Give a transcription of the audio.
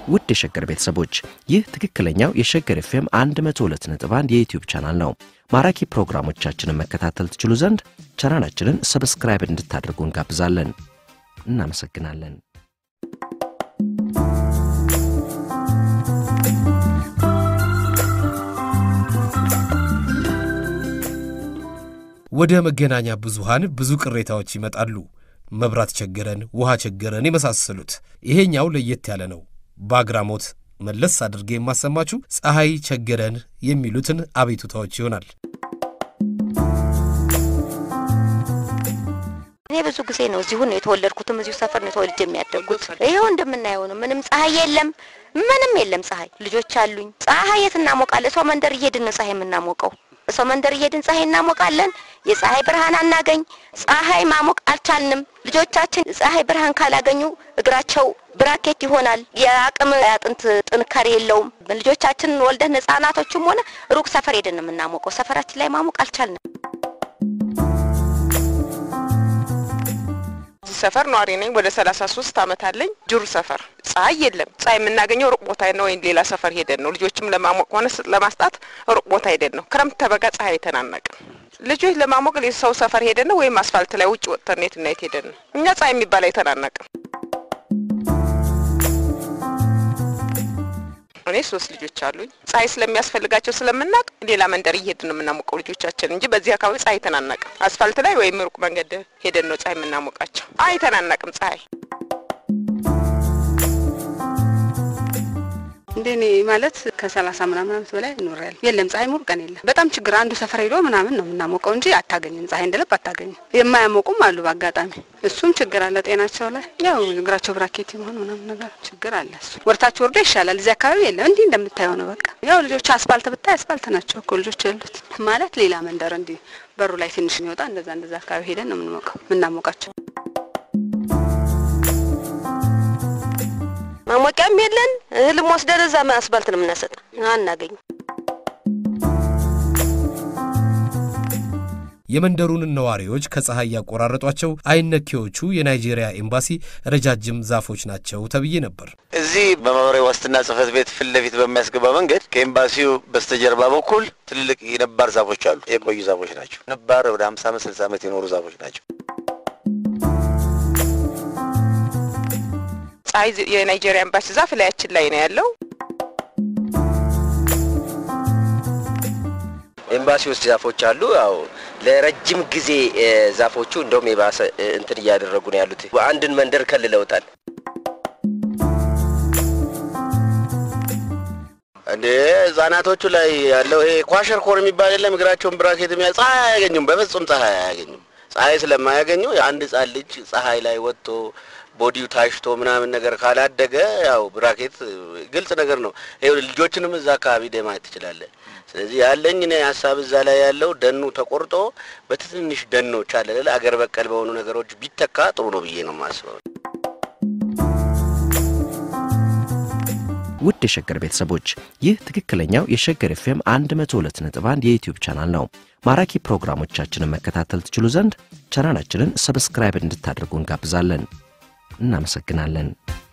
ውድ የሸገር ቤተሰቦች ይህ ትክክለኛው የሸገር ኤፍኤም 102.1 የዩትዩብ ቻናል ነው። ማራኪ ፕሮግራሞቻችንን መከታተል ትችሉ ዘንድ ቻናላችንን ሰብስክራይብ እንድታደርጉ እንጋብዛለን። እናመሰግናለን። ወደ መገናኛ ብዙሃን ብዙ ቅሬታዎች ይመጣሉ። መብራት ቸገረን፣ ውሃ ቸገረን የመሳሰሉት። ይሄኛው ለየት ያለ ነው። በአግራሞት መለስ አድርጌ የማሰማችሁ ፀሐይ ቸገረን የሚሉትን አቤቱታዎች ይሆናል። እኔ ብዙ ጊዜ ነው እዚሁ ነው የተወለድኩትም እዚሁ ሰፈር ነው ተወልጄ የሚያደግኩት። ይኸው እንደምናየው ነው። ምንም ፀሐይ የለም፣ ምንም የለም ፀሐይ። ልጆች አሉኝ። ፀሐይ የት እናሞቃለን? ሰው መንደር እየሄድን ነው ፀሐይ የምናሞቀው። ሰው መንደር እየሄድን ፀሐይ እናሞቃለን። የፀሐይ ብርሃን አናገኝ። ፀሐይ ማሞቅ አልቻልንም። ልጆቻችን ፀሐይ ብርሃን ካላገኙ እግራቸው ብራኬት ይሆናል። የአቅም አጥንት ጥንካሬ የለውም። ልጆቻችንን ወልደን ህጻናቶችም ሆነ ሩቅ ሰፈር ሄደን ነው የምናሞቀው። ሰፈራችን ላይ ማሞቅ አልቻልንም። እዚህ ሰፈር ነዋሪ ነኝ። ወደ ሰላሳ ሶስት አመት አለኝ። ጅሩ ሰፈር ፀሐይ የለም። ፀሐይ የምናገኘው ሩቅ ቦታ ነው፣ ወይም ሌላ ሰፈር ሄደን ነው። ልጆችም ለማሞቅ ሆነ ለማስጣት ሩቅ ቦታ ሄደን ነው። ክረምት ተበጋ ፀሐይ አይተናነቅም። ልጆች ለማሞቅ ሰው ሰፈር ሄደን ነው፣ ወይም አስፋልት ላይ ውጭ ወጥተን የት እና የት ሄደን ነው። እኛ ፀሐይ የሚባል አይተናነቅም። እኔ ሶስት ልጆች አሉኝ። ፀሐይ ስለሚያስፈልጋቸው ስለምናውቅ ሌላ መንደር እየሄድን ነው የምናሞቀው ልጆቻችን እንጂ በዚህ አካባቢ ፀሐይ አይተናነቅም። አስፋልት ላይ ወይም ሩቅ መንገድ ሄደን ነው ፀሐይ የምናሞቃቸው። አይተናነቅም ፀሐይ እንደኔ ማለት ከሰላሳ ምናምን አመት በላይ እኖራለሁ። የለም ፀሐይ ሙሉ ቀን የለም። በጣም ችግር አንዱ ሰፈር ሄዶ ምናምን ነው የምናሞቀው እንጂ አታገኝም። ፀሐይ እንደልብ አታገኝም። የማያሞቁም አሉ በአጋጣሚ እሱም ችግር አለ። ጤናቸው ላይ ያው እግራቸው ብራኬት የመሆን ምናምን ነገር ችግር አለ። እሱ ወርታቸው ወርዶ ይሻላል። እዚህ አካባቢ የለም። እንዲህ እንደምታየው ነው። በቃ ያው ልጆች አስፋልት ብታይ አስፋልት ናቸው እኮ ልጆች ያሉት ማለት ሌላ መንደር እንዲህ በሩ ላይ ትንሽ የሚወጣ እንደዛ እንደዛ አካባቢ ሄደን ነው የምንሞቀው የምናሞቃቸው። ማሞቂያም የለን። እህልም ወስደን እዛ አስፋልት ነው የምናሰጥ። አናገኝ የመንደሩን ነዋሪዎች ከፀሐይ ያቆራረጧቸው አይነኬዎቹ የናይጄሪያ ኤምባሲ ረጃጅም ዛፎች ናቸው ተብዬ ነበር። እዚህ በማህበራዊ ዋስትና ጽህፈት ቤት ፊት ለፊት በሚያስገባ መንገድ ከኤምባሲው በስተጀርባ በኩል ትልልቅ የነባር ዛፎች አሉ። የቆዩ ዛፎች ናቸው። ነባር ወደ ሀምሳ ዓመት ስልሳ ዓመት የኖሩ ዛፎች ናቸው። ፀሐይ የናይጄሪያ ኤምባሲ ዛፍ ላያችን ላይ ነው ያለው። ኤምባሲ ውስጥ ዛፎች አሉ። ያው ለረጅም ጊዜ ዛፎቹ እንደውም የባሰ እንትን እያደረጉ ነው ያሉት። አንድን መንደር ከልለውታል። እንዴ ህጻናቶቹ ላይ ያለው ይሄ ኳሸር ኮር የሚባል የለም እግራቸውን ብራኬት የሚያ ፀሐይ አያገኙም። በፍጹም ፀሐይ አያገኙም። ፀሐይ ስለማያገኙ አንድ ህጻን ልጅ ፀሐይ ላይ ወጥቶ ቦዲው ታሽቶ ምናምን ነገር ካላደገ ያው ብራኬት ግልጽ ነገር ነው። ይኸው ልጆችንም እዛ አካባቢ ደ ማየት ትችላለህ። ስለዚህ ያለኝ እኔ ሀሳብ እዛ ላይ ያለው ደኑ ተቆርጦ በትንንሽ ደኖች አለ አገር በቀል በሆኑ ነገሮች ቢተካ ጥሩ ነው ብዬ ነው የማስበው። ውድ የሸገር ቤተሰቦች ይህ ትክክለኛው የሸገር ኤፍኤም 102.1 የዩትዩብ ቻናል ነው። ማራኪ ፕሮግራሞቻችንን መከታተል ትችሉ ዘንድ ቻናላችንን ሰብስክራይብ እንድታደርጉ እንጋብዛለን። እናመሰግናለን።